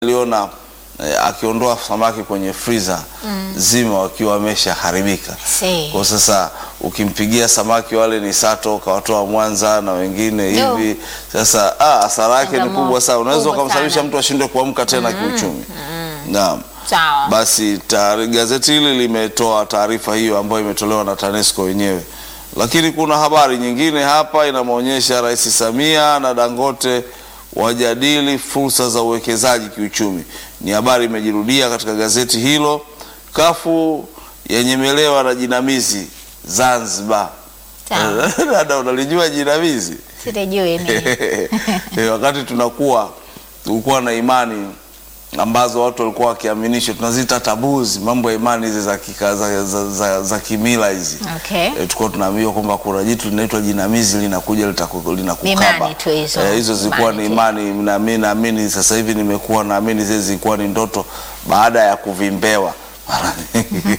niliona eh, akiondoa samaki kwenye freezer zima wakiwa wameshaharibika. Si. Kwa sasa ukimpigia samaki wale ni sato ukawatoa Mwanza na wengine Ndio. hivi, sasa ah, hasara yake ni Changamoto kubwa sana, unaweza kubwa ukamsababisha sana. mtu ashindwe kuamka tena kiuchumi. Naam. Sawa. Basi taari- gazeti hili limetoa taarifa hiyo ambayo imetolewa na TANESCO wenyewe, lakini kuna habari nyingine hapa inamwonyesha Rais Samia na Dangote wajadili fursa za uwekezaji kiuchumi. Ni habari imejirudia katika gazeti hilo. Kafu yenyemelewa na jinamizi Zanzibar. Sawa. Dada, unalijua jinamizi? Sitajui mimi. Eh, wakati tunakuwa tulikuwa na imani ambazo watu walikuwa wakiaminishwa, tunazita tabuzi, mambo ya imani hizi za, kika, za, za, za, za kimila hizi Okay. Eh, tulikuwa tunaambiwa kwamba kuna jitu linaitwa jinamizi linakuja litaku- Ni linakukaba. imani tu hizo. Eh, hizo zilikuwa ni Imani imani, na mimi naamini sasa hivi nimekuwa naamini zile zilikuwa ni ndoto baada ya kuvimbewa. Mara nyingi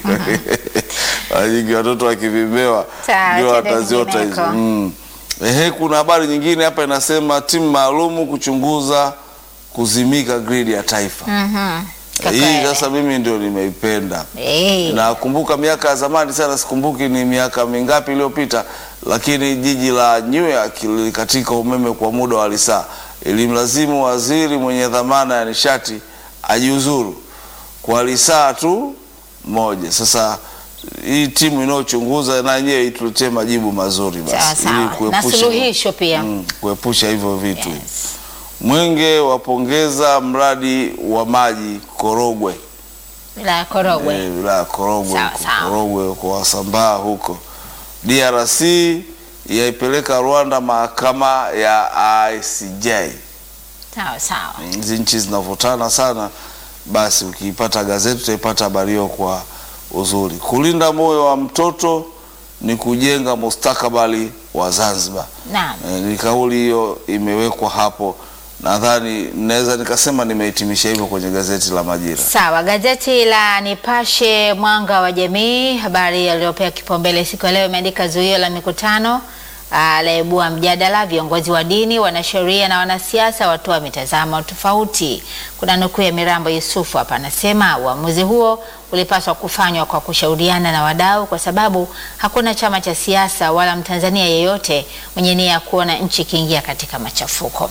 mara nyingi watoto wakivimbewa Sawa, ndio twende wataziota hizo. kwingineko. Mm. Ehe, kuna habari nyingine hapa inasema timu maalumu kuchunguza kuzimika gridi ya taifa. Mhm. Kwa Hii kweli. sasa mimi ndio nimeipenda. Eh. Nakumbuka miaka ya zamani sana, sikumbuki ni miaka mingapi iliyopita, lakini jiji la New York lilikatika umeme kwa muda wa lisaa. Ilimlazimu waziri mwenye dhamana ya nishati ajiuzuru kwa lisaa tu moja. Sasa hii timu inayochunguza na yenyewe ituletee majibu mazuri Sawa basi, ili sawa. Na kuepusha suluhisho pia. mm, kuepusha hivyo vitu. Yes. Mwenge wapongeza mradi wa maji Korogwe Wilaya ya Korogwe. Eh, wilaya ya Korogwe Sawa, huko, sawa. Korogwe kwa Wasambaa huko. DRC yaipeleka Rwanda mahakama ya ICJ. Sawa sawa. Hizi nchi zinavutana sana, basi ukiipata gazeti utaipata habari hiyo kwa uzuri. Kulinda moyo wa mtoto ni kujenga mustakabali wa Zanzibar. Naam. Eh, ni kauli hiyo imewekwa hapo, nadhani naweza nikasema nimehitimisha hivyo kwenye gazeti la Majira. Sawa, gazeti la Nipashe Mwanga wa Jamii, habari iliyopewa kipaumbele siku ya leo imeandika zuio la mikutano ah, laibua mjadala, viongozi wa dini, wanasheria na wanasiasa watoa mitazamo tofauti. Kuna nukuu ya Mirambo Yusufu hapa, anasema uamuzi huo ulipaswa kufanywa kwa kushauriana na wadau, kwa sababu hakuna chama cha siasa wala Mtanzania yeyote mwenye nia ya kuona nchi ikiingia katika machafuko.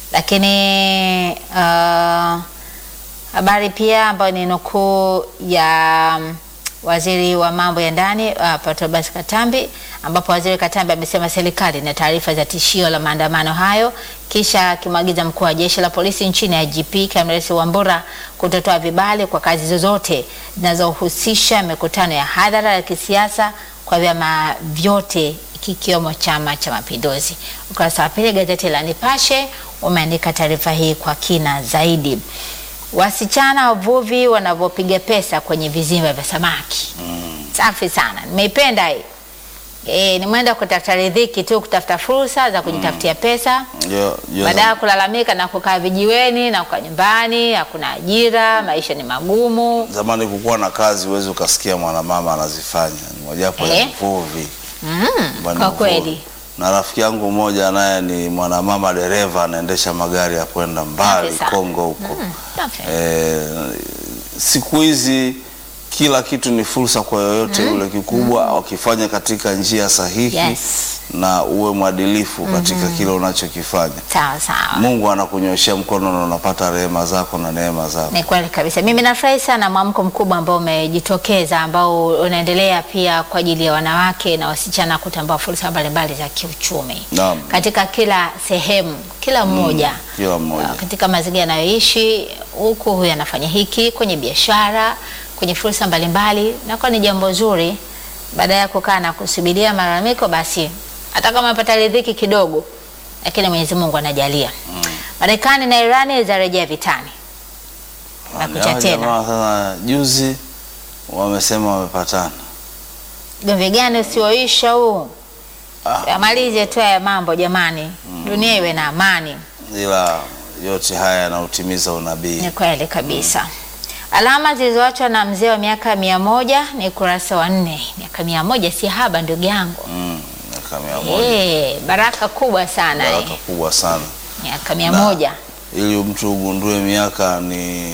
Lakini ah, Habari pia ambayo ni nukuu ya mm, waziri wa mambo ya ndani uh, Patrobas Katambi, ambapo waziri Katambi amesema serikali ina taarifa za tishio la maandamano hayo, kisha akimwagiza mkuu wa jeshi la polisi nchini IGP Camillus Wambura kutotoa vibali kwa kazi zozote zinazohusisha mikutano ya hadhara ya kisiasa kwa vyama vyote kikiwemo Chama cha Mapinduzi. Ukurasa wa pili gazeti la Nipashe umeandika taarifa hii kwa kina zaidi. Wasichana wavuvi wanavyopiga pesa kwenye vizimba vya samaki. Safi sana, nimeipenda hii. E, ni mwenda kutafuta riziki tu, kutafuta fursa za kujitafutia pesa Ndio- ndio baada ya kulalamika na kukaa vijiweni na kukaa nyumbani, hakuna ajira, maisha ni magumu. Zamani kukuwa na kazi huwezi ukasikia mwanamama anazifanya, ni mojawapo ya Eh. uvuvi. Mm, Bwana kwa uvuvi. kweli Na rafiki yangu mmoja naye ni mwanamama dereva, anaendesha magari ya kwenda mbali Safi sana. Kongo huko. Mm, safi. Eh, siku hizi kila kitu ni fursa kwa yoyote yule, kikubwa wakifanya katika njia sahihi Yes. na uwe mwadilifu katika kile unachokifanya. sawa sawa. Mungu anakunyoshea mkono na unapata rehema zako na neema zako. Ni kweli kabisa. Mimi nafurahi sana mwamko mkubwa ambao umejitokeza ambao unaendelea pia kwa ajili ya wanawake na wasichana kutambua fursa mbalimbali za kiuchumi Naam. katika kila sehemu, kila mmoja Kila mmoja. Uh, katika mazingira anayoishi huku, huyu anafanya hiki kwenye biashara, kwenye fursa mbalimbali, nakuwa ni jambo zuri. Baada ya kukaa na kusubiria malalamiko, basi hata kama amepata riziki kidogo, lakini Mwenyezi Mungu anajalia. Marekani na Irani zarejea vitani nakucha Hawa tena. jamaa sasa juzi wamesema wamepatana. Gomvi gani usioisha huu? Ah. Yamalize tu haya mambo jamani, dunia iwe na amani. ila yote haya yanautimiza unabii. Ni kweli kabisa. Alama zilizoachwa na mzee wa miaka mia moja ni ukurasa wa nne. Miaka mia moja si haba ndugu yangu. Mm, miaka mia moja Eh, baraka kubwa sana baraka eh. kubwa sana. Miaka mia Na- moja ili mtu ugundue miaka ni